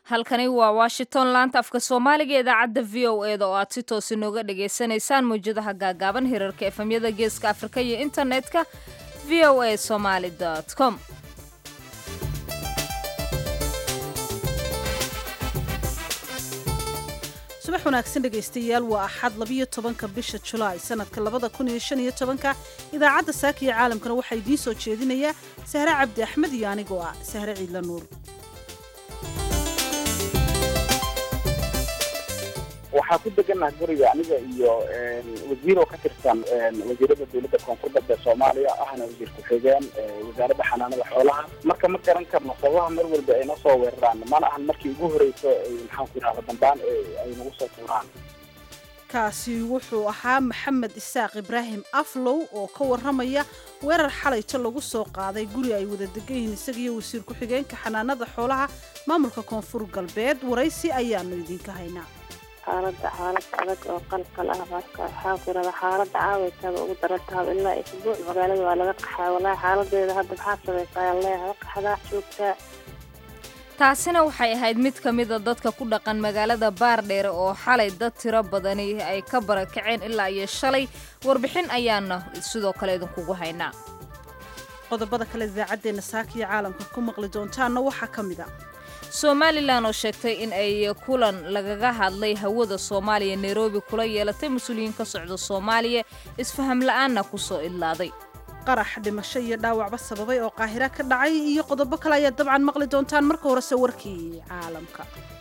halkani waa washington laanta afka soomaaliga idaacadda v o e da oo aad si toos inooga dhagaysanaysaan mawjadaha gaagaaban hirarka efemyada geeska afrika iyo internetka v o a somaly com subax wanaagsan dhegaystayaal waa axad labiyo tobanka bisha julaay sanadka labada kun iyo shan iyo tobanka idaacadda saaka iyo caalamkana waxaa idiin soo jeedinayaa sahre cabdi axmed iyo anigoo ah sahre ciidla nuur waxaa ku degannaha guriga aniga iyo wasiir oo ka tirsan wasiirada dowladda koonfur galbe soomaaliya ahna wasiir ku-xigeen wasaaradda xanaanada xoolaha marka ma garan karno sababaha mar walba ay noo soo weeraraan mana ahan markii ugu horeyso maxaan ku yidhahda dambaan ay nagu soo tuuraan kaasi wuxuu ahaa maxamed isaaq ibraahim aflow oo ka warramaya weerar xalayto lagu soo qaaday guri ay wada degan yihiin isagiiyo wasiir ku-xigeenka xanaanada xoolaha maamulka koonfur galbeed waraysi ayaanu idinka haynaa xaalada xaalad adag oo qalqal ah marka waxaa ku yidhahda xaalada caawaytaba ugu darantaha ilaa isbuuc magaalada waa laga qaxaa wallaahi xaaladeeda hadda maxaa samaysaa ayaan leeyahay qaxdaa joogtaa taasina waxay ahayd mid ka mida dadka ku dhaqan magaalada baardheere oo xalay dad tiro badani ay ka barakaceen ilaa iyo shalay warbixin ayaana sidoo kale idinkugu haynaa qodobada kale idaacaddeenna saaka iyo caalamka ku maqli doontaanna waxaa ka mid a somalilan oo sheegtay in ay kulan lagaga hadlay hawada soomaaliya nairobi kula yeelatay mas-uuliyiin ka socda soomaaliya isfaham la-aanna ku soo idlaaday qarax dhimasho iyo dhaawacba sababay oo qaahira ka dhacay iyo qodobo kale ayaad dabcan maqli doontaan marka horese warkii caalamka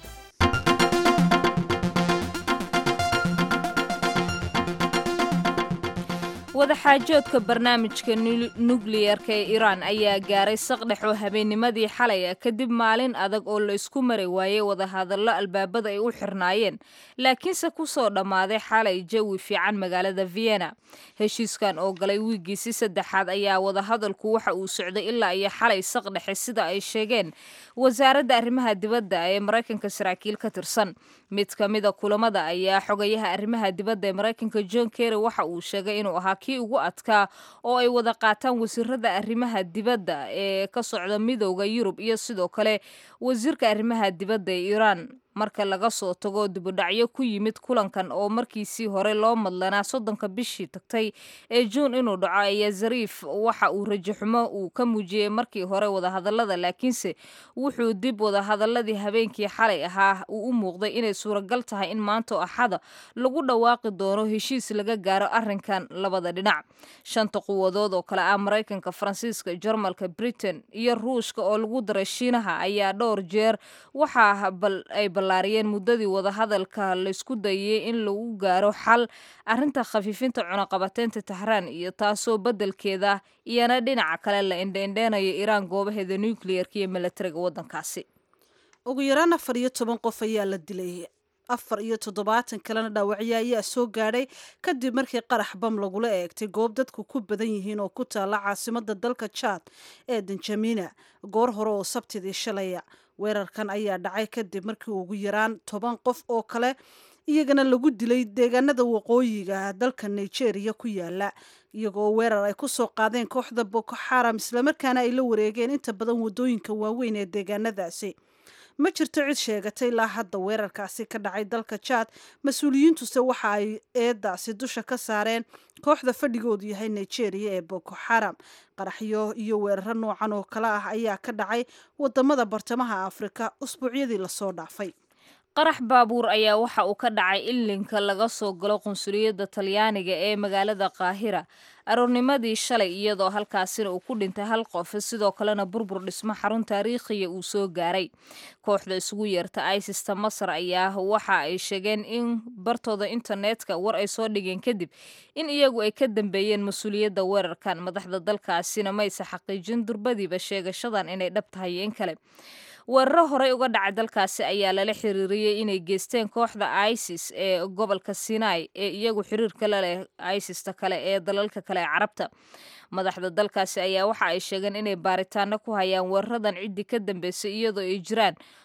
wadaxaajoodka barnaamijka nukliyerka ee iiraan ayaa gaaray saqdhex oo habeennimadii xalay ah kadib maalin adag oo la isku mari waayey wadahadallo albaabada ay u xirnaayeen laakiinse ku soo dhammaaday xalay jawi fiican magaalada vienna heshiiskan oo galay wiigiisi saddexaad ayaa wadahadalku waxa uu socday ilaa iyo xalay saqdhexe sida ay sheegeen wasaaradda arrimaha dibadda ee maraykanka saraakiil ka tirsan mid ka mida kulamada ayaa xogayaha arrimaha dibadda ee maraykanka john kerry waxa uu sheegay inuu ahaa kii ugu adkaa oo ay wada qaataan wasiirada arrimaha dibadda ee ka socda midooda yurub iyo sidoo kale wasiirka arrimaha dibadda ee iiraan marka laga soo tago dibudhacyo ku yimid kulankan oo markiisii hore loo madlanaa soddonka bishii tagtay ee juun inuu dhaco ayaa zariif waxa uu rajaxumo uu ka muujiyey markii hore wadahadallada laakiinse wuxuu dib wadahadaladii habeenkii xalay ahaa uu u muuqday inay suuragal tahay in maanto axada lagu dhawaaqi doono heshiis laga gaaro arrinkan labada dhinac shanta quwadood oo kale ah maraykanka faransiiska jarmalka britain iyo ruushka oo lagu daray shiinaha ayaa dhowr jeer waxaa ay ballaariyeen muddadii wadahadalka laysku dayay in lagu gaaro xal arrinta khafiifinta cunaqabateynta tahraan iyo taasoo beddelkeeda iyana dhinaca kale la indheindheenayo iiraan goobaheeda nukliyerka iyo milatariga waddankaasi ugu yaraan afar iyo toban qof ayaa la dilay afar iyo toddobaatan kalena dhaawacyo ayaa soo gaadhay kadib markii qarax bam lagula eegtay goob dadku ku badan yihiin oo ku taalla caasimada dalka jaad ee danjamina goor hore oo sabtidii shalaya weerarkan ayaa dhacay kadib markii ugu yaraan toban qof oo kale iyagana lagu dilay deegaanada waqooyiga dalka nigeria ku yaala iyagoo weerar ay ku soo qaadeen kooxda boko xaram islamarkaana ay la wareegeen inta badan waddooyinka waaweyn ee deegaanadaasi ma jirto cid sheegatay ilaa hadda weerarkaasi ka dhacay dalka jaad mas-uuliyiintuse waxa ay eedaasi dusha ka saareen kooxda fadhigoodu yahay nigeria ee boko xaram qaraxyo iyo weeraro noocan oo kale ah ayaa ka dhacay wadamada bartamaha afrika usbuucyadii lasoo dhaafay qarax baabuur ayaa waxa uu ka dhacay ilinka laga soo galo qunsuliyadda talyaaniga ee magaalada qaahira aroornimadii shalay iyadoo halkaasina uu ku dhintay hal qof sidoo kalena burbur dhismo xarun taariikhiya uu soo gaaray kooxda isugu yeerta isista masar ayaa waxa ay sheegeen in bartooda internetka war ay soo dhigeen kadib in iyagu ay ka dambeeyeen mas-uuliyadda weerarkan madaxda dalkaasina mayse xaqiijin durbadiiba sheegashadan inay dhab tahay in kale weeraro horey uga dhacay dalkaasi ayaa lala xiriiriyey inay geysteen kooxda isis ee gobolka sinai ee iyagu xiriirka la leh isista kale ee dalalka kale ee carabta madaxda dalkaasi ayaa waxa ay sheegeen inay baaritaano ku hayaan weeraradan ciddii ka dambeysay iyadoo ay jiraan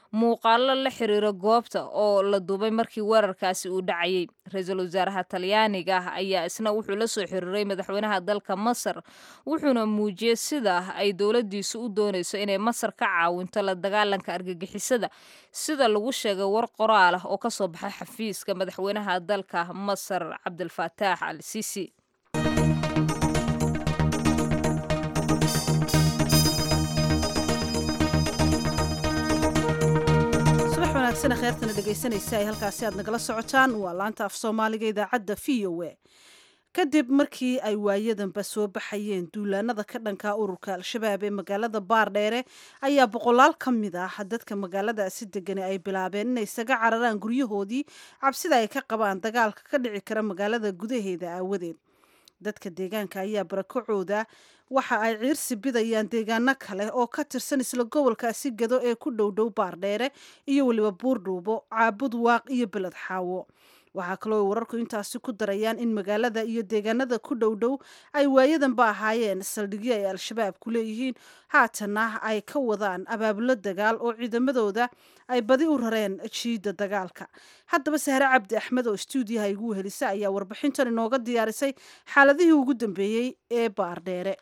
muuqaalo la xiriira goobta oo la duubay markii weerarkaasi uu dhacayay ra-iisul wasaaraha talyaaniga ah ayaa isna wuxuu la soo xiriiray madaxweynaha dalka masar wuxuuna muujiyey sida ay dowladdiisu u doonayso inay masar ka caawinto la dagaalanka argagixisada sida lagu sheegay war qoraal ah oo ka soo baxay xafiiska madaxweynaha dalka masar cabdilfataax al sisi wanaagsan kheertana dhegaysanaysa ay halkaasi aad nagala socotaan waa laanta af soomaaliga idaacadda v o a kadib markii ay waayadanba soo baxayeen duulaanada ka dhanka ururka al-shabaab ee magaalada baardheere ayaa boqolaal ka mid ah dadka magaaladaasi degani ay bilaabeen inay isaga cararaan guryahoodii cabsida ay ka qabaan dagaalka ka dhici kara magaalada gudaheeda aawadeed dadka deegaanka ayaa barakacooda waxa ay ciirsi bidayaan deegaano kale oo ka tirsan isla gobolkaasi gado ee ku dhowdhow baardheere iyo weliba buurdhuubo caabud waaq iyo beled xaawo waxaa kaloo wararku intaasi ku darayaan in magaalada iyo deegaanada ku dhowdhow ay waayadanba ahaayeen saldhigyo ay al-shabaab ku leeyihiin haatanna ay ka wadaan abaabulo dagaal oo ciidamadooda ay badi u rareen jiidda dagaalka haddaba sahre cabdi axmed oo stuudiyaha igu wehelisa ayaa warbixintan inooga diyaarisay xaaladihii ugu dambeeyey ee baardheere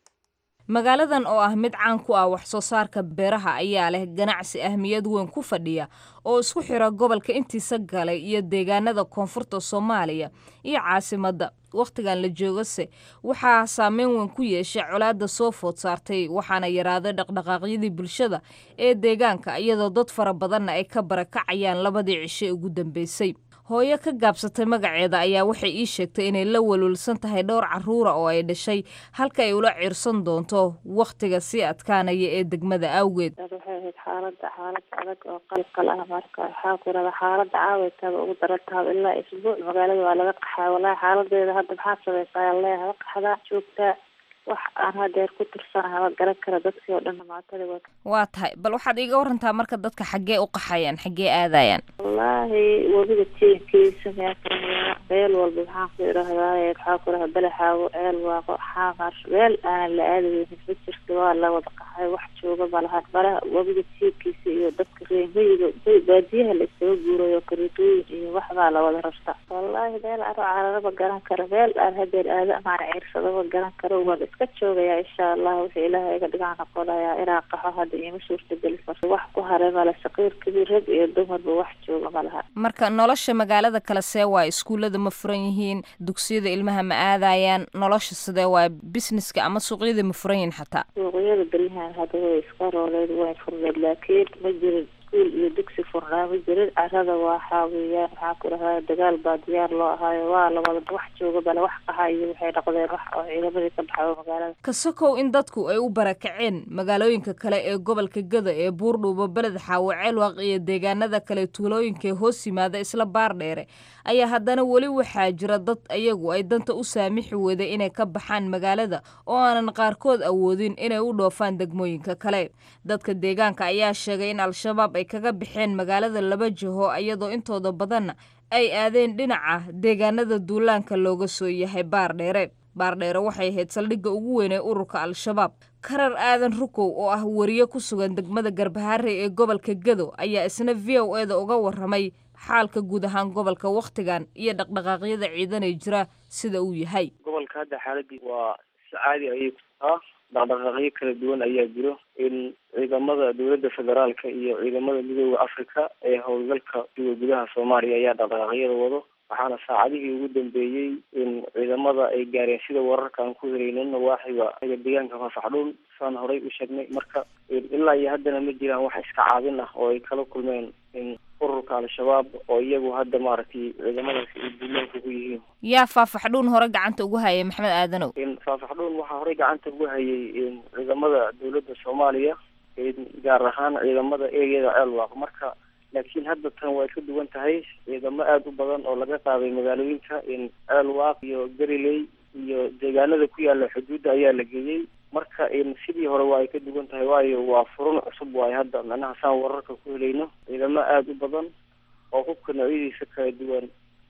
magaaladan oo ah mid caan ku ah wax soo saarka beeraha ayaa leh ganacsi ahmiyad weyn ku fadhiya oo isku xira gobolka intiisa galay iyo deegaanada koonfurta soomaaliya iyo caasimadda wakhtigan la joogase waxaa saameyn weyn ku yeeshay colaadda soo food saartay waxaana yaraaday dhaqdhaqaaqyadii bulshada ee deegaanka iyadoo dad fara badanna ay ka barakacayaan labadii cishe ugu dambeysay hooyo ka gaabsatay magaceeda ayaa waxay ii sheegtay inay la walwalsan tahay dhowr caruura oo ay dhashay halka ay ula ciirsan doonto wakhtiga sii adkaanaya ee degmada awgeed waxay ahayd xaalada xaalad adag oo qalqal ah marka waxaa ku irada xaalada caawaytaaba ugu darantaaba ilaa isbuuc magaalada waa laga qaxaa walaahi xaaladeeda hadda maxaa samaysaa ayaa leeyahay qaxdaa joogtaa wax aan hadeer ku tirsanahay waa garan kara dadkii oo dhan dhamaatadi wa waa tahay bal waxaad iiga warantaa marka dadka xaggee u qaxayaan xaggee aadayaan wallaahi webiga tiinkiisa meeaa meel walba maxaan ku irahdaay waxaa ku iraha balaxaago ceel waaqo xaamar meel aanan la aadaynin ma jirta waa la wada qaxay wax jooga malahan malaha webiga tiinkiisa iyo dadka reemiyiga baadiyaha la isaga guurayo kariitooyin iyo waxbaa la wada rarta wallaahi meel aro cararaba garan karo meel aan hadeer aada amaana ciirsadaba garan karo waan iska joogayaa insha allah wixii ilaahay iga dhigaa noqonayaa inaan qaxo hadda iima suurtageli karto wax ku haray male saqiir kabiir rag iyo dumarba wax jooga malaha marka nolosha magaalada kale see waay iskuullada ma furan yihiin dugsiyada ilmaha ma aadayaan nolosha sidee waay businesska ama suuqyada ma furan yihiin xataa suuqyada beryahan hadda way iska rooleed way furneed laakiin ma jirin iskuul iyo dugsi furnaa ma jirin carada waxaa weeyaan waxaa ku dhahaa dagaal baa diyaar loo ahaayo waa la wada wax jooga bale wax qaha iyo waxay noqdeen wax oo ciidamadii ka baxayo magaalada kasokow in dadku ay u barakaceen magaalooyinka kale ee gobolka gada ee buurdhuubo beled xaawo ceelwaaq iyo deegaanada kale tuulooyinka ee hoos yimaada isla baardheere ayaa haddana weli waxaa jira dad ayagu ay danta u saamixi weyday inay ka baxaan magaalada oo aanan qaarkood awoodin inay u dhoofaan degmooyinka kale dadka deegaanka ayaa sheegay in al-shabaab ay kaga baxeen magaalada laba jiho iyadoo intooda badanna ay aadeen dhinaca deegaanada duulaanka looga soo yahay baardheere baardheere waxay ahayd saldhigga ugu weyn ee ururka al-shabaab karar aadan rukow oo ah wariye ku sugan degmada garbaharey ee gobolka gado ayaa isna v o e da uga waramay xaalka guud ahaan gobolka wakhtigan iyo dhaqdhaqaaqyada ciidan ee jira sida uu yahay gobolka hadda xaaladii waa si caadi ayay ku tahaa dhaqdhaqaaqyo kala duwan ayaa jiro in ciidamada dowladda federaalka iyo ciidamada midooda africa ee howlgalka duwa gudaha soomaaliya ayaa dhaqdhaqaaqyada wado waxaana saacadihii ugu dambeeyey in ciidamada ay gaareen sida wararka aan ku helaynin nawaaxiga deegaanka fafaxdhuun saan horay u sheegnay marka ilaa iyo haddana ma jiraan wax iska caabin ah oo ay kala kulmeen in ururka al-shabaab oo iyagu hadda maaragtay ciidamadaasi ay duulaanka ku yihiin yaa faafaxdhuun hore gacanta ugu hayay maxamed aadanow in faafaxdhuun waxaa horey gacanta ugu hayay in ciidamada dowladda soomaaliya gaar ahaan ciidamada ereyada ceelwaaq marka laakiin hadda tan way ka duwan tahay ciidamo aada u badan oo laga qaaday magaalooyinka in ceelwaaq iyo gariley iyo deegaanada ku yaala xuduudda ayaa la geeyey marka in sidii hore waa ay ka duwan tahay waayo waa furun cusub waayo hadda macnaha saan wararka ku helayno ciidamo aada u badan oo hubka noocyadiisa kala duwan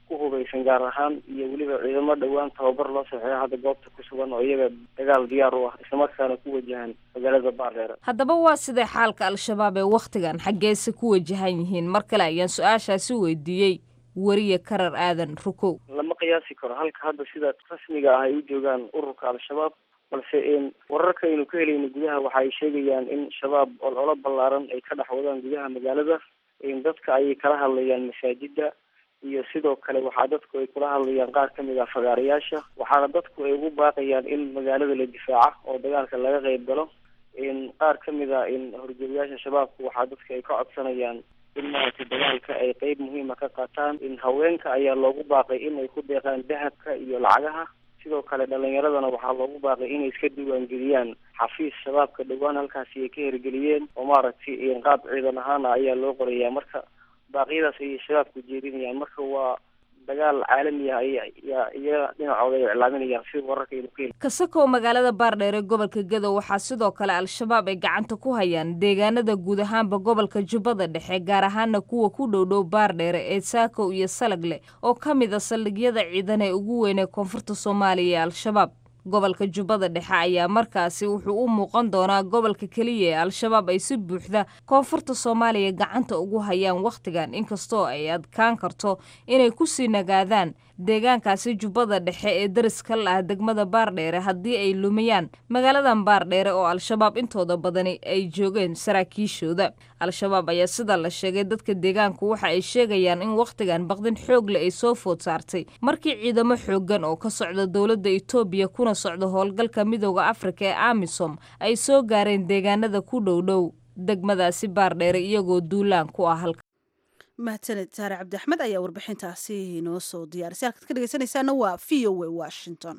ku hubaysan gaar ahaan iyo weliba ciidamo dhowaan tababar loo saxeeyo hadda goobta ku sugan oo iyaga dagaal diyaar u ah islamarkaana ku wajahan magaalada baardheere haddaba waa sidee xaalka al-shabaab ee wakhtigan xaggeese ku wajahan yihiin mar kale ayaan su-aashaasi weydiiyey weriye karar aadan rukow lama qiyaasi karo halka hadda sida rasmiga ah ay u joogaan ururka al-shabaab balse wararka aynu ka helayno gudaha waxa ay sheegayaan in shabaab ololo ballaaran ay ka dhex wadaan gudaha magaalada dadka ayay kala hadlayaan masaajida iyo sidoo kale waxaa dadku ay kula hadlayaan qaar kamid ah fagaarayaasha waxaana dadku ay ugu baaqayaan in magaalada la difaaca oo dagaalka laga qeyb galo qaar kamid a horjoogayaasha shabaabku waxaa dadka ay ka codsanayaan in maaragtay dagaalka ay qeyb muhiima ka qaataan in haweenka ayaa loogu baaqay in ay ku deeqaan dahabka iyo lacagaha sidoo kale dhalinyaradana waxaa loogu baaqay inay iska diiwaangeliyaan xafiis shabaabka dhowaan halkaasi ay ka hirgeliyeen oo maaragtay qaab ciidan ahaana ayaa loo qorayaa marka baaqyadaas ayay shabaabku jeedinayaan marka waa dagaal caalami ah aya iyaga dhinacooda ay iclaaminayaan sida wararka aynu ka heli kasakow magaalada baardheer ee gobolka gadow waxaa sidoo kale al-shabaab ay gacanta ku hayaan deegaanada guud ahaanba gobolka jubbada dhexe gaar ahaana kuwa ku dhowdhow baardheere ee saakow iyo salagle oo ka mid a saldhigyada ciidan ee ugu weyn ee koonfurta soomaaliya ee al-shabaab gobolka jubbada dhexe ayaa markaasi wuxuu u muuqan doonaa gobolka keliya ee al-shabaab ay si buuxda koonfurta soomaaliya gacanta ugu hayaan wakhtigan inkastoo ay adkaan karto inay kusii nagaadaan deegaankaasi jubbada dhexe ee dariska la ah degmada baardheere haddii ay lumiyaan magaaladan baardheere oo al-shabaab intooda badani ay joogeen saraakiishooda al-shabaab ayaa sida la sheegay dadka deegaanku waxa ay sheegayaan in wakhtigan baqdin xoogle ay soo food saartay markii ciidamo xooggan oo ka socda dowladda etoobiya kuna socda howlgalka midooda afrika ee amisom ay soo gaareen deegaanada ku dhowdhow degmadaasi baardheere iyagoo duulaan ku ah halka mahadsaned saare cabdi axmed ayaa warbixintaasi inoo soo diyaarisay halkaad ka dhegeysanaysaana waa v o a washington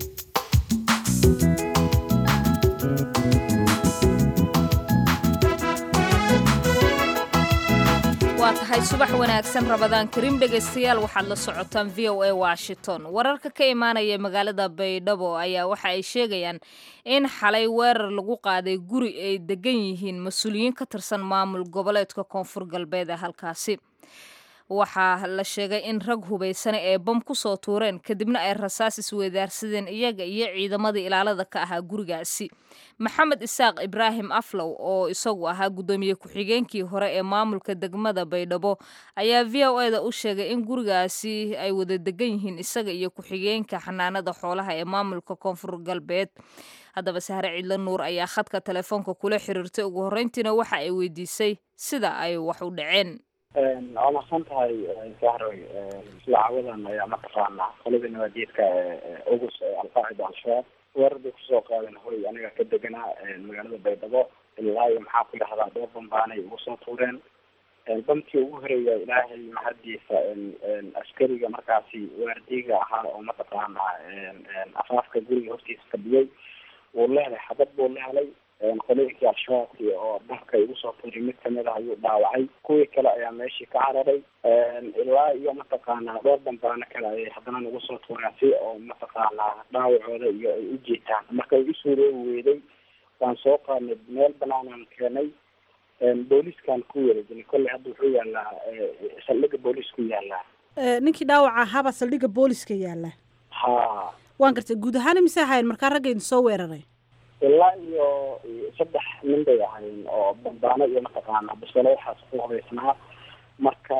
waa tahay subax wanaagsan rabadaan kariim dhegaystayaal waxaad la socotaan v o a washington wararka ka imaanaya magaalada baydhabo ayaa waxa ay sheegayaan in xalay weerar lagu qaaday guri ay degan yihiin mas-uuliyiin ka tirsan maamul goboleedka koonfur galbeed ee halkaasi waxaa la sheegay in rag hubaysane ee bam ku soo tuureen kadibna ay rasaas isweydaarsadeen iyaga iyo ciidamadii ilaalada ka ahaa gurigaasi maxamed isaaq ibraahim aflow oo isagu ahaa guddoomiye ku-xigeenkii hore ee maamulka degmada baydhabo ayaa v o e da u sheegay in gurigaasi ay wada degan yihiin isaga iyo ku-xigeenka xanaanada xoolaha ee maamulka koonfur galbeed haddaba sahre ciidla nuur ayaa khadka telefoonka kula xiriirtay ugu horreyntiina waxa ay weydiisay sida ay wax u dhaceen waa mahadsan tahay sahroy silaacawadan ayaa mataqaanaa qolada nabaadiidka ugus ee alqaacida al-shabaab weerar bay kusoo qaadeen hoy aniga ka deganaa magaalada baydhabo ilaa iyo maxaa ku yidhahdaa dhowr bambaanay ugu soo tuureen bamkii ugu horeeya ilaahay mahadiisa askariga markaasi waardiga ahaa oo mataqaanaa afaafka guriga hortiisa fadhiyey wuu lehelay xabad buu lehelay qolooyinkii al-shabaabkii oo dharka igu soo tuuray mid kamid ah ayuu dhaawacay kuwii kale ayaa meeshii ka cararay ilaa iyo mataqaanaa dhowr bambaano kale ayay haddana nagu soo tuureen si oo mataqaanaa dhaawacooda iyo ay u jiitaan marka ay usuuroobi weyday waan soo qaadnay meel banaanaan keenay booliskan ku wareejinay kolley hadda wuxuu yaalaa saldhiga boolis ku yaalaa ninkii dhaawaca ahaabaa saldhigga booliska yaala ha waan gartay guud ahaan imise ahayn markaa ragga idin soo weeraray ilaa iyo saddex nin bay ahayn oo bambaano iyo mataqaana bisalo waxaas ku hubaysnaa marka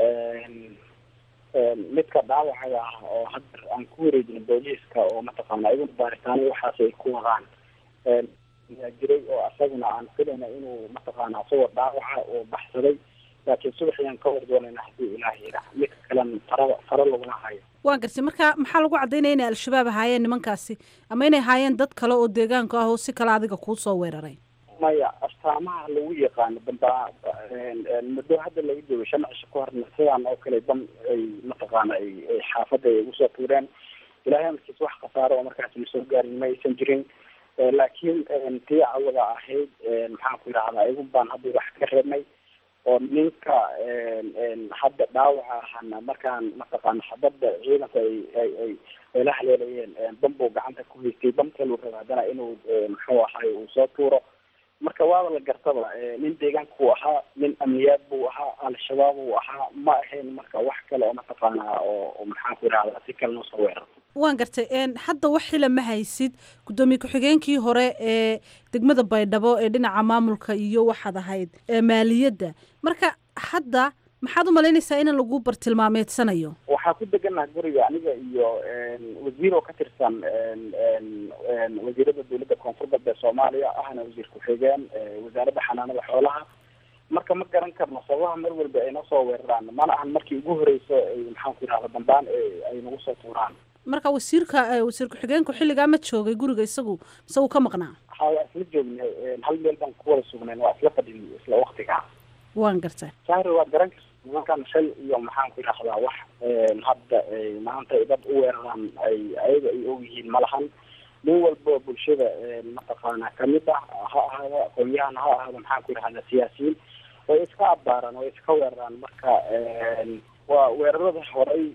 midka dhaawacaga ah oo hadda aan ku wareejinay booliiska oo mataqaana iyagu baaritaano waxaas ay ku wadaan yaa jiray oo asaguna aan filayna inuu mataqaana asagoo dhaawaca oo baxsaday laakiin subax ayaan ka war doonayna haddii ilaah yidhaah midka kalen fara faro laguma hayo waan gartay marka maxaa lagu caddaynaya inay al-shabaab ahaayeen nimankaasi ama inay ahaayeen dad kale oo deegaanka ah oo si kale adiga kuu soo weeraray maya astaamaha lagu yaqaano damba muddo hadda laga joogo shan cisho ka horna sidaan oo kale dam ay mataqaana ay xaafadda ay ugu soo tuureen ilaahay amarkiis wax khasaaro oo markaas na soo gaarin ma aysan jirin laakiin tii cawada ahayd maxaan ku yidhahdaa igu baan hadda wax ka reebnay oo ninka hadda dhaawaca ahana markaan mataqaana xabadda ciidanka ay ay ay ay la haleelayeen bambuu gacanta ku haystay bam kaluu raba haddana inuu muxuu ahay uu soo tuuro marka waaba la gartaba nin deegaanka uu ahaa nin amniyaad buu ahaa al-shabaab uu ahaa ma ahayn marka wax kale oo mataqaanaa oo maxaan ku idhahdaa si kale noo soo weerar waan gartay hadda wax xila ma haysid guddoomiye ku-xigeenkii hore ee degmada baydhabo ee dhinaca maamulka iyo waxaad ahayd maaliyadda marka hadda maxaad u malaynaysaa in lagu bartilmaameedsanayo waxaa ku deganaha guriga aniga iyo wasiir oo ka tirsan wasiirada dowladda koonfur galbeed soomaaliya ahna wasiir ku-xigeen wasaaradda xanaanada xoolaha marka ma garan karno sababaha mar walba ay noo soo weeraraan mana ahan markii ugu horeyso maxaan ku idhahda dambaan ay nagu soo tuuraan marka wasiirka wasiir ku-xigeenku xilligaa ma joogay guriga isagu mise uu ka maqnaa ha waa isla joognay hal meel baan ku wada sugnayn waa isla fadhin isla waktiga waan gartay sahri waad garan karta nimankan shal iyo maxaan ku idhahdaa wax hadda maanta ay dad u weeraraan ay ayaga ay og yihiin malahan nin walba bulshada mataqaana kamid ah ha ahaado aqoonyahan ha ahaado maxaan ku idhahdaa siyaasiyiin way iska abbaaraan way iska weeraraan marka waa weerarada horey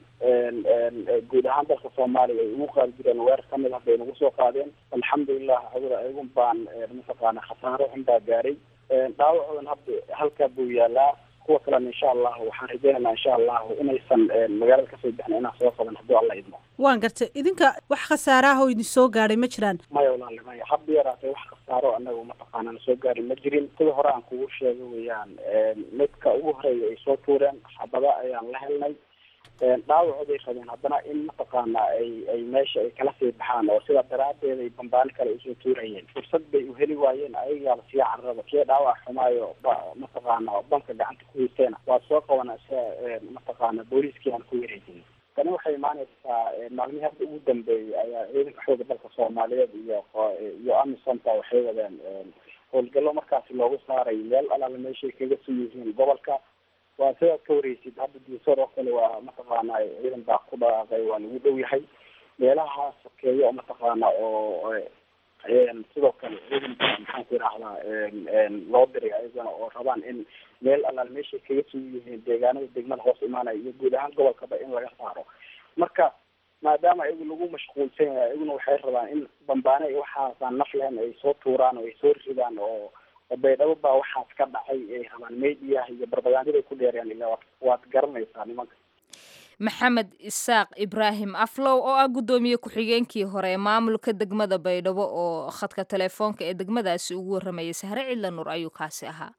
guud ahaan dalka soomaaliya ay ugu qaadi jireen weerar kamid ah bay nagu soo qaadeen alxamdulilah hawada ayagun baan mataqaana khasaaro xun baa gaaray dhaawacoodan hadda halkaa buu yaalaa kuwa kalena insha allahu waxaan rajeynaynaa insha allahu inaysan magaalada kasoo bixin inaan soo qaban hadduu alla idmo waan gartay idinka wax khasaaraha oo idin soo gaadhay ma jiraan maya walaali maya hadda yaraatay wax khasaaro anagu mataqaana na soo gaarin ma jirin sida hore aan kugu sheegay weeyaan midka ugu horeeya ay soo tuureen xabada ayaan la helnay dhaawacooday rabeen haddana in mataqaana ay ay meesha ay kala sii baxaan oo sidaa daraadeed ay bambaani kale usoo tuurayeen fursad bay uheli waayeen ayagaaba sii cararaba kii dhaawac xumaayo ba mataqaana banka gacanta ku haysteena waa soo qabana sia mataqaana booliiskii aan ku wareejin tani waxay imaanaysaa maalmihii hadda ugu dambeeyey ayaa ciidanka xooga dalka soomaaliyeed iyo iyo amisonta waxay wadeen howlgallo markaasi loogu saaray meel alaala meeshay kaga soo yihiin gobolka waa sidaad ka wareysid hadda diisoor oo kale waa mataqaana ciidan baa ku dhaqaaqay waa lagu dhow yahay meelaha sokeeyo oo mataqaana oo sidoo kale ciidan baa maxaan ku idhahdaa loo diray ayagana oo rabaan in meel alaal meeshay kaga soo yihiin deegaanada degmada hoos imaanaya iyo guud ahaan gobolkaba in laga saaro marka maadaama ayagu lagu mashquulsan yahay ayaguna waxay rabaan in bambaane ay waxaasaan naf lehen ay soo tuuraan oo ay soo ridaan oo baydhabo baa waxaas ka dhacay ay rabaan mediyaha iyo barbagaandada ay ku dheerayaan ilaa waad garanaysaa nimanka maxamed isaaq ibraahim aflow oo ah guddoomiye ku-xigeenkii hore ee maamulka degmada baydhabo oo khadka telefoonka ee degmadaasi ugu warramayay sahre cidla nuur ayuu kaasi ahaa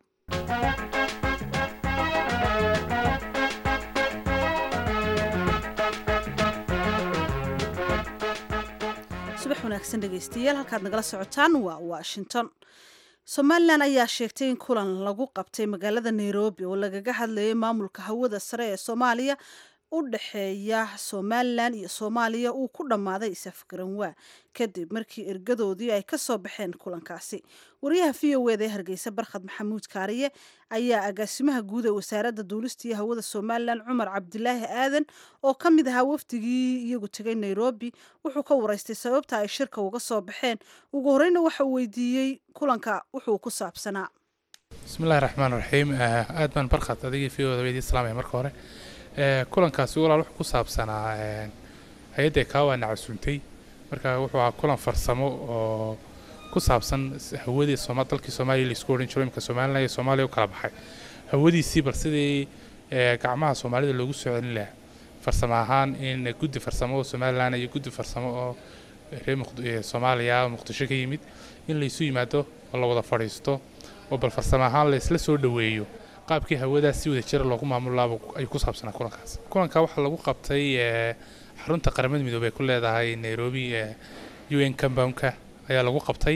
subax wanaagsan dhegaystayaal halkaad nagala socotaan waa washington somalilan ayaa sheegtay in kulan lagu qabtay magaalada nairobi oo lagaga hadlayay maamulka hawada sare ee soomaaliya u dhexeeya somalilan iyo soomaaliya uu ku dhammaaday isafgaranwaa kadib markii ergadoodii ay ka soo baxeen kulankaasi wariyaha v o eda ee hargeysa barkhad maxamuud kaariye ayaa agaasimaha guud ee wasaaradda duulista iyo hawada somalilan cumar cabdilaahi aadan oo ka mid ahaa wafdigii iyagu tegay nairobi wuxuu ka waraystay sababta ay shirka uga soo baxeen ugu horeyna waxa uu weydiiyey kulanka wuxuu ku saabsanaa bismillahi raxmaan raxiim aad baan barkhad adigii v oda weydii salaamaya marka hore kulankaasi walaal wuxuu ku saabsanaa hay-adda kaawaana casuuntay marka wuxuu ahaa kulan farsamo oo ku saabsan hawadii sooma dalkii soomaaliya laisku odhan jiro imika somalilan iyo soomaaliya u kala baxay hawadiisii bal sidii gacmaha soomaalida loogu soo celin lahaa farsamo ahaan in guddi farsamo oo somalilan iyo guddi farsamo oo reer soomaaliya muqdisho ka yimid in laysu yimaado oo la wada fadhiisto oo bal farsamo ahaan laysla soo dhoweeyo qaabkii hawadaas si wada jira loogu maamulaaba ay ku saabsanaa kulankaas kulanka waxaa lagu qabtay xarunta qaramada midoobey ay ku leedahay nairobi u n compoundka ayaa lagu qabtay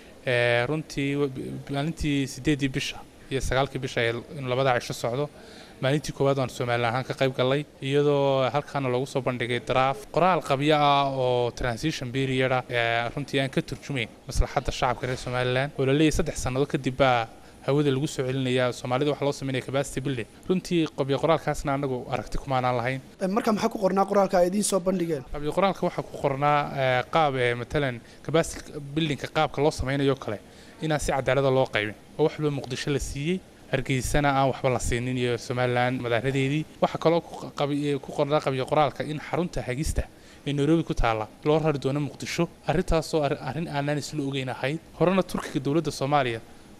runtii maalintii sideedii bisha iyo sagaalkii bisha in labada cisho socdo maalintii koowaad waan somalilan ahaan ka qayb gallay iyadoo halkaana loogu soo bandhigay daraaf qoraal qabyo ah oo transition period ah runtii aan ka turjumayn maslaxadda shacabka reer somalilan oo la leeyahay saddex sannado kadib baa hawada lagu soo celinaya soomaalida waxaa loo sameynaya capacity building runtii qabyo qoraalkaasna anagu aragti kumaanaan lahayn marka maxaa ku qornaa qoraalka ay idiin soo bandhigeen qabyo qoraalka waxaa ku qornaa qaab matalan capacity buildingka qaabka loo sameynayo kale inaan si cadaalada loo qaybin oo waxba muqdisho la siiyey hargeysana aan waxba la siinin iyo somalilan madaaradeedii waxaa kaloo ku qornaa qabyo qoraalka in xarunta hagista ee nairobi ku taalla loo rari doono muqdisho arrintaasoo arrin aanaan isla ogeyn ahayd horena turkiga dowladda soomaaliya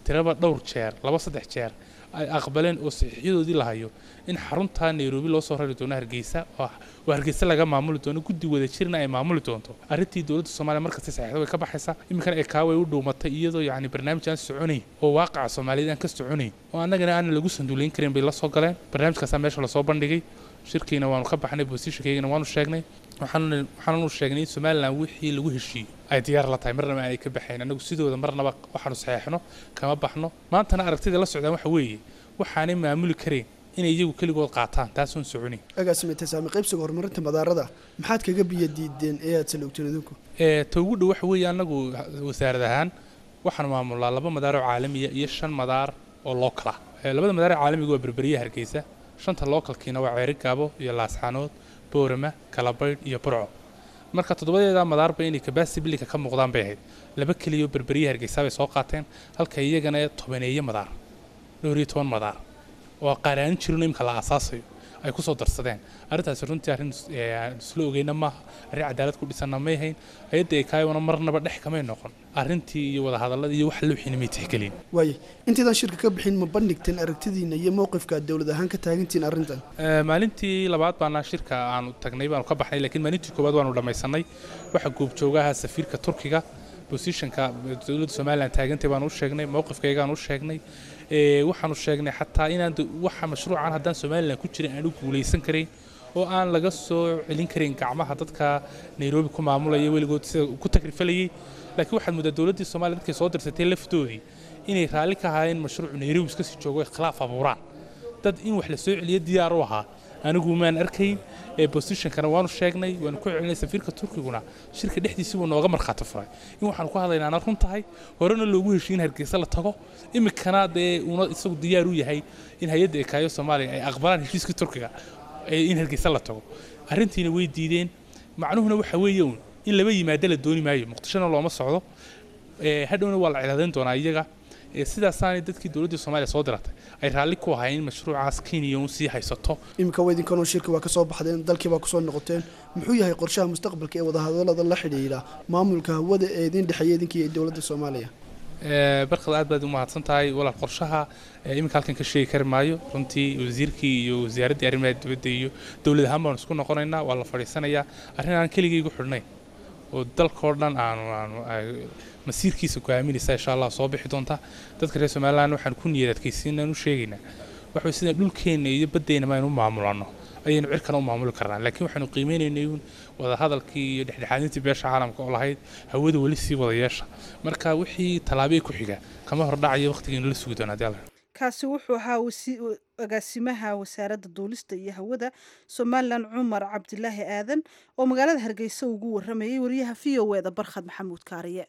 tiraba dhowr jeer laba saddex jeer ay aqbaleen oo saxiixyadoodii la hayo in xarunta nairobi loo soo rari doono hargeysa oo oo hargeysa laga maamuli doono guddi wada jirna ay maamuli doonto arrintii dowladda soomaaliya markasta saxiixda way ka baxaysaa iminkana ee kaaway u dhuumatay iyadoo yacni barnaamij aan soconayn oo waaqaca soomaaliyeed aan ka soconayn oo annagana aanan lagu sanduulayn karin bay la soo galeen barnaamijkaasaa meesha lasoo bandhigay shirkiina waanu ka baxnay bosishankaygana waanu sheegnay waxaanu waxaanu sheegnay in somalilan wixii lagu heshiiyey ay diyaar la tahay marnaba aanay ka baxayn annagu sidooda marnaba waxaanu saxeexno kama baxno maantana aragtida la socdaan waxa weeye waxaanay maamuli karayn inay iyagu keligood qaataan taasoon soconayn agaasime tasaami qaybsiga horumarinta madaarada maxaad kaga biyo diideen ee aad salogteen idinku ee ta ugu dhow waxa weeye annagu wasaarad ahaan waxaanu maamulnaa laba madaar oo caalamiya iyo shan madaar oo lookala labada madaar ee caalamiga waa berberiya hargeysa shanta lookalkiina waa ceeri gaabo iyo laasxaanood boorama kalabaydh iyo burco marka toddobadeeda madaarba inay kabasibilika ka muuqdaan bay ahayd laba keliyaoo berberiya hargeysa bay soo qaateen halka iyagana tobaneeye madaar dhowr iyo toban madaar oo qaaraanin jirin imka la aasaasayo ay ku soo darsadeen arrintaasi runtii arrin aan isla ogeyna maaha arrin cadaalad ku dhisanna may ahayn hay-adda ay kaayona marnaba dhex kamay noqon arrintii iyo wadahadalladii iyo wax looxiina may tixgelin waaye intaydaan shirka ka bixin ma bandhigteen aragtidiina iyo mowqifka aad dowlad ahaan ka taagantihiin arrintan maalintii labaad baana shirka aanu tagnay baanu ka baxnay laakiin maalintii koowaad waanu dhammaysanay waxa goobjoogaha safiirka turkiga bosishanka dowladda somalilan taagantay baanu u sheegnay mowqifkaygaanu u sheegnay waxaanu sheegnay xataa inaan waxa mashruucan haddaan somalilan ku jirin aan u guulaysan karayn oo aan laga soo celin karin gacmaha dadka nairobi ku maamulaya weligood sida ku takrifalayay laakiin waxaad muddaa dowladdii soomaaliya dadkay soo dirsatay laftoodii inay raalli ka ahaayeen mashruucu nairobi iska sii joogo khilaaf abuuraan dad in wax la soo celiyo diyaar u ahaa anigu maan arkayn bosishankana waanu sheegnay waanu ku celinay safiirka turkiguna shirka dhexdiisii buu nooga markhaati furay in waxaanu ku hadlaynaa ana run tahay horena loogu heshiy in hargeysa la tago iminkana dee uuna isagu diyaar u yahay in hay-adda ekaayo soomaaliya ay aqbalaan heshiiskii turkiga in hargeysa la tago arrintiina way diideen macnuhuna waxa weeye un in laba yimaado la dooni maayo muqdishona looma socdo hadhowna waa la cilaadayn doonaa iyaga sidaasaanay dadkii dowladdii soomaaliya soo diratay ay raalli ku ahayn in mashruucaas kenya un sii haysato iminka waa idinkanoo shirka waa ka soo baxdeen dalkii baa kusoo noqoteen muxuu yahay qorshaha mustaqbalka ee wadahadallada la xidhiidha maamulka hawada ee idin dhexeeya idinkii iyo dowladda soomaaliya barkad aad baad u mahadsan tahay walaal qorshaha iminka halkan ka sheegi kari maayo runtii wasiirkii iyo wasaaraddii arrimaha dibadda iyo dowlad ahaan baanu isku noqonaynaa waa la fadhiisanayaa arrin aan keligaygu xidhnayn oo dalkao dhan aanu aanu masiirkiisa go'aaminaysa insha allah soo bixi doonta dadka reer somaliland waxaan ku niyad adkaysiinaan u sheegaynaa waxa sida dhulkeenna iyo baddeenna maynu maamulanno ayaynu cirkana u maamuli karnaa laakiin waxaanu qiimeynaynay uun wadahadalkii iyo dhexdhexaadintii beesha caalamka oo lahayd hawada weli sii wada yeesha marka wixii tallaabee ku xiga kama hordhacayo waqtigeenu la sugi doona hadii alla kaasi wuxuu ahaa agaasimaha wasaaradda duulista iyo hawada somalilan cumar cabdilaahi aadan oo magaalada hargeysa ugu waramayay wariyaha v o eda barkhad maxamuud kaariye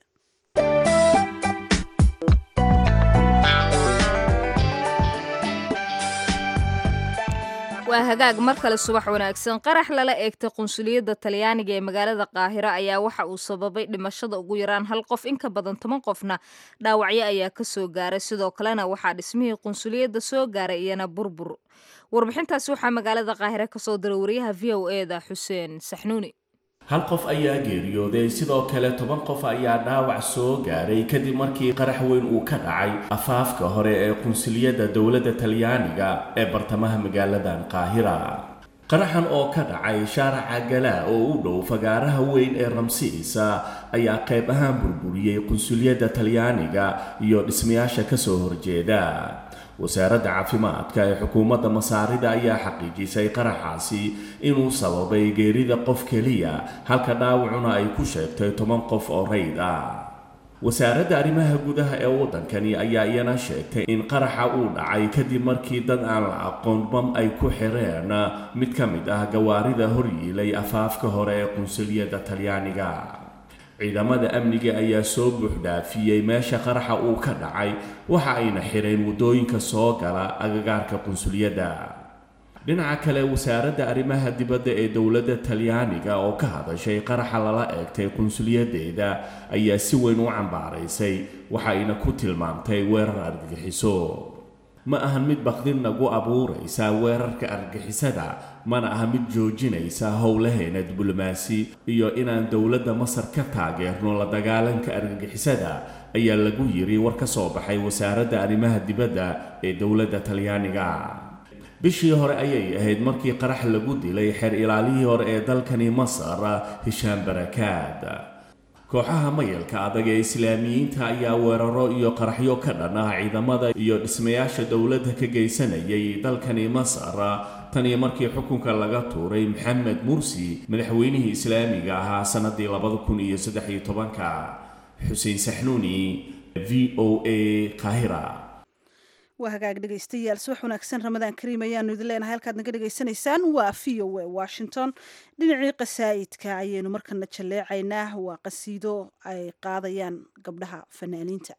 waa hagaag mar kale subax wanaagsan qarax lala eegtay qunsuliyadda talyaaniga ee magaalada qaahiro ayaa waxa uu sababay dhimashada ugu yaraan hal qof in ka badan toban qofna dhaawacyo ayaa ka soo gaaray sidoo kalena waxaa dhismihii qunsuliyadda soo gaaray iyana burbur warbixintaasi waxaa magaalada qaahire kasoo diray wariyaha v o e da xuseen saxnuuni hal qof ayaa geeriyooday sidoo kale toban qof ayaa dhaawac soo gaaray kadib markii qarax weyn uu ka dhacay afaafka hore ee qunsuliyadda dowladda talyaaniga ee bartamaha magaaladan qaahira qaraxan oo ka dhacay shaaraca galaa oo u dhow fagaaraha weyn ee ramsiisa ayaa qayb ahaan burburiyey qunsuliyadda talyaaniga iyo dhismayaasha kasoo horjeeda wasaaradda caafimaadka ee xukuumadda masaarida ayaa xaqiijisay qaraxaasi inuu sababay geerida qof keliya halka dhaawacuna ay ku sheegtay toban qof oo rayd ah wasaaradda arrimaha gudaha ee waddankani ayaa iyana sheegtay in qaraxa uu dhacay kadib markii dad aan la aqoon bam ay ku xireen mid ka mid ah gawaarida horyiilay afaafka hore ee qunsuliyadda talyaaniga ciidamada amniga ayaa soo buuxdhaafiyey meesha qaraxa uu ka dhacay waxa ayna xireen waddooyinka soo gala agagaarka qunsuliyadda dhinaca kale wasaaradda arrimaha dibadda ee dowladda talyaaniga oo ka hadashay qaraxa lala eegtay qunsuliyaddeeda ayaa si weyn u cambaaraysay waxa ayna ku tilmaamtay weerar argagixiso ma ahan mid bakdin nagu abuuraysa weerarka argixisada mana aha mid joojinaysa howlaheena diblomaasi iyo inaan dowladda masar ka taageerno la dagaalanka argagixisada ayaa lagu yiri war ka soo baxay wasaaradda arrimaha dibadda ee dowladda talyaaniga bishii hore ayay ahayd markii qarax lagu dilay xeer ilaalihii hore ee dalkani masar hishaan barakaad kooxaha mayalka adag ee islaamiyiinta ayaa weeraro iyo qaraxyo ka dhan ah ciidamada iyo dhismayaasha dowladda ka geysanayay dalkani masar taniyo markii xukunka laga tuuray maxamed mursi madaxweynihii islaamiga ahaa sanadii labada kun iyo saddex iyo tobanka xuseen saxnuuni v o a kahira waa hagaag dhegaystayaal subax wanaagsan ramadaan kariim ayaanu idin leenahay halkaad naga dhegaysanaysaan waa v o a washington dhinacii qasaa'idka ayaynu markana jalleecaynaa waa qasiido ay qaadayaan gabdhaha fanaaniinta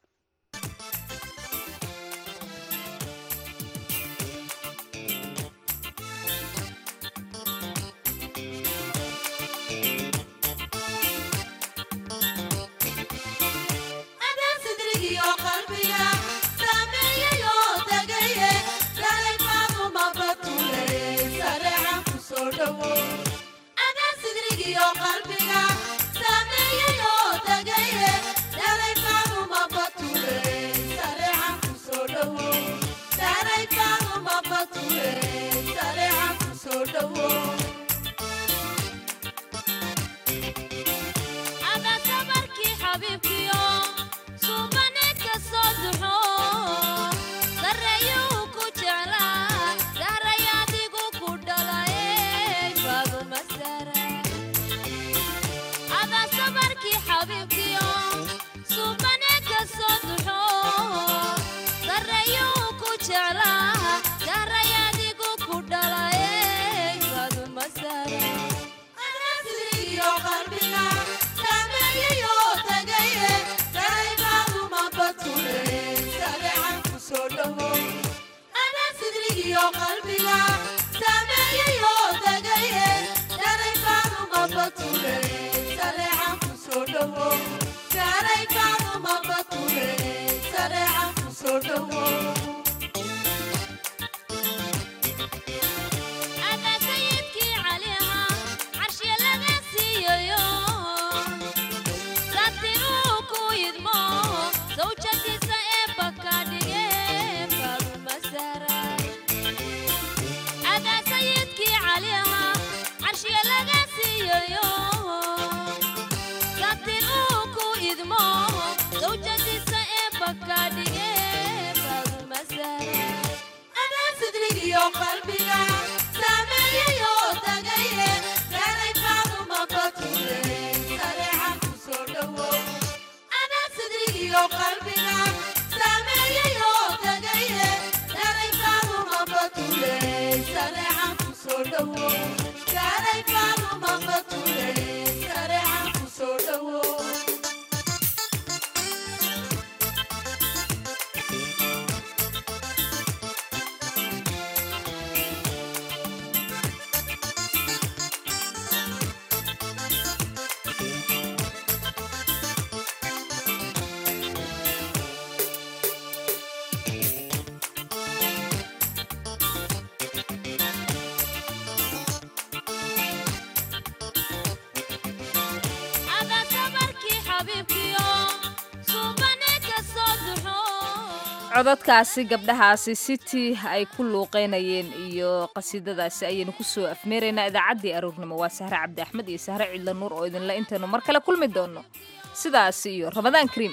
cododkaasi gabdhahaasi sitii ay ku luuqeynayeen iyo qasiidadaasi ayaynu kusoo afmeeraynaa idaacaddii aroornimo waa sahre cabdi axmed iyo sahre cidla nuur oo idinle intaynu mar kale kulmi doonno sidaasi iyo ramadaan kariim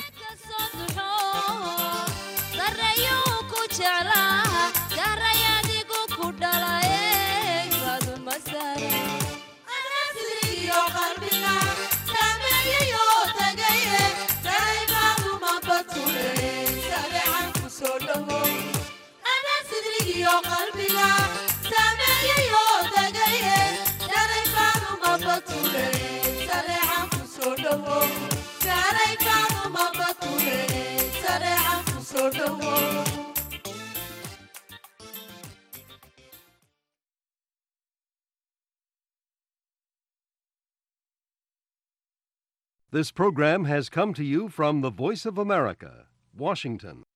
This program has come to you from the Voice of America, Washington.